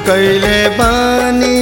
कैले बानी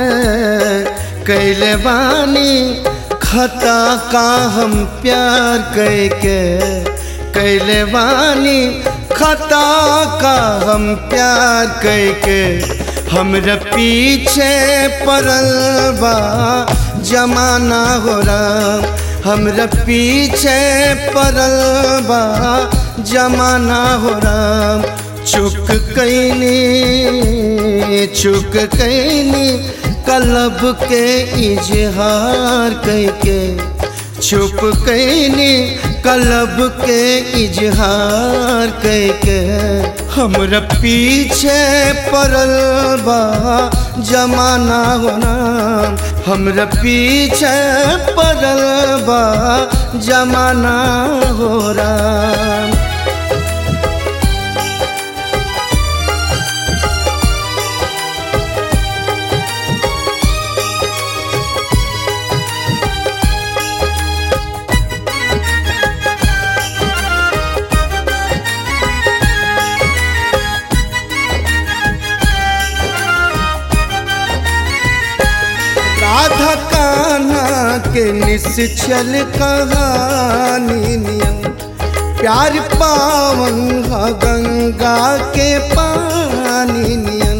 कैले बानी खता का हम प्यार कैके कैले बानी खता का हम प्यार कैके हमरा पीछे पड़ल बा जमाना हो राम हमरा पीछे पड़ल बा जमाना हो राम चुक कैनी चुक कैनी कलब के इजहार कैके छुप कैनी कलब के इजहार कैके हमरा पीछे पड़ल बा जमाना होना हमरा पीछे पड़ल बा जमाना हो राम राधा कान्हा के निश्चल कहानी नियम प्यार पावन ह गंगा के पानी नियन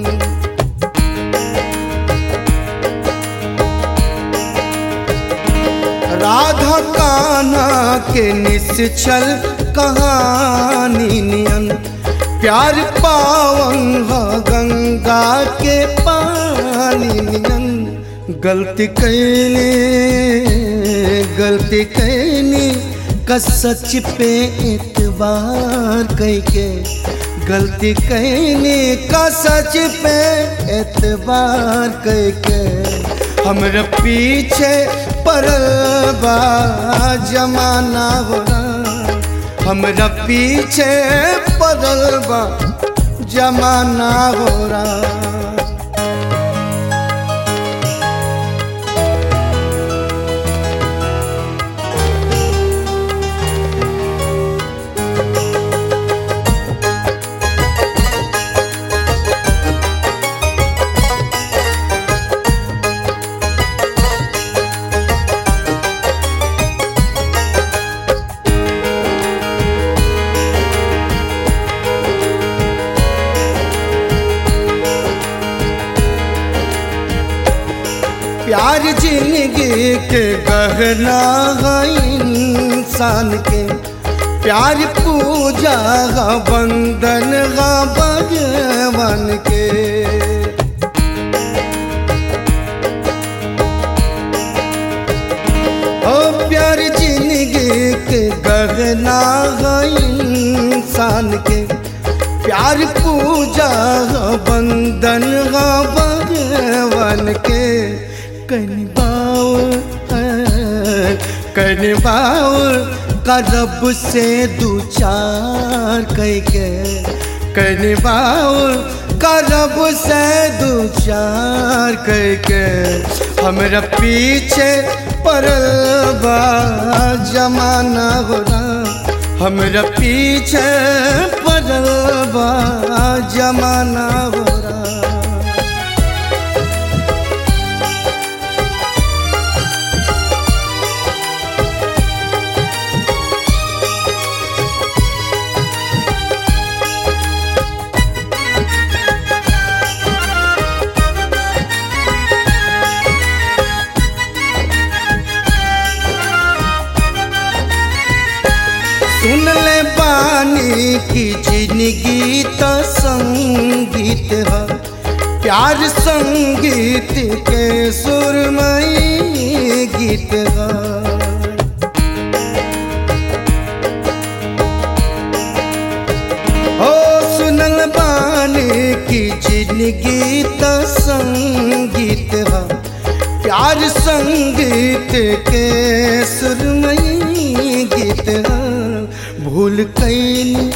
राधा कान्हा के निश्चल कहानी नियन प्यार पावन ह गंगा के पानी नियन गलती कैनी गलती कैनी का सच पे एतबार कैके गलती कैनी का सच पे एतबार कैके हमरा पीछे पड़ल बा जमाना हो हमरा पीछे पड़ल बा जमाना हो रहा प्यार जिंदगी के गहना है इंसान के प्यार पूजा है बंधन है भगवान के ओ प्यार जिंदगी के गहना है इंसान के प्यार पूजा है बंधन है भगवान के कनबाओ कनबाओ करब से दू चार कैके कनबाओ करब से दू चार कैके हमरा पीछे पड़ल बा जमाना हो हमरा पीछे पड़ल बा जमाना हो सुन ले बानी की जिंदगी तो संगीत है प्यार संगीत के सुरमई गीत है ओ सुनल बानी की जिंदगी तो संगीत है प्यार संगीत के सुरमई गीत है भूल कैनी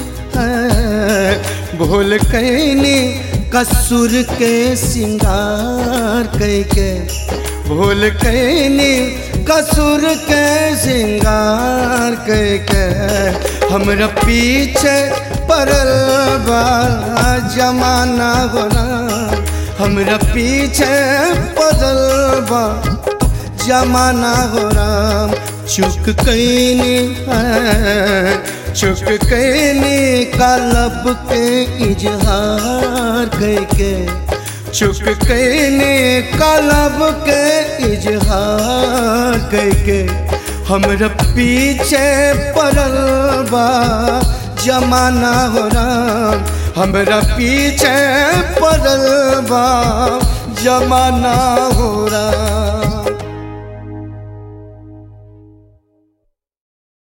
भूल कैनी कसूर के सिंगार कैके भूल कैनी कसूर के सिंगार कैके हमरा पीछे पड़ल बा जमाना होना हमरा पीछे पड़ल बा जमाना हो राम चुक कैनी है चुक कैनी कालब के इजहार कैके चुक कैनी कालब के इजहार कैके हमरा पीछे पड़ल बा जमाना हो राम हमरा पीछे पड़ल बा जमाना हो राम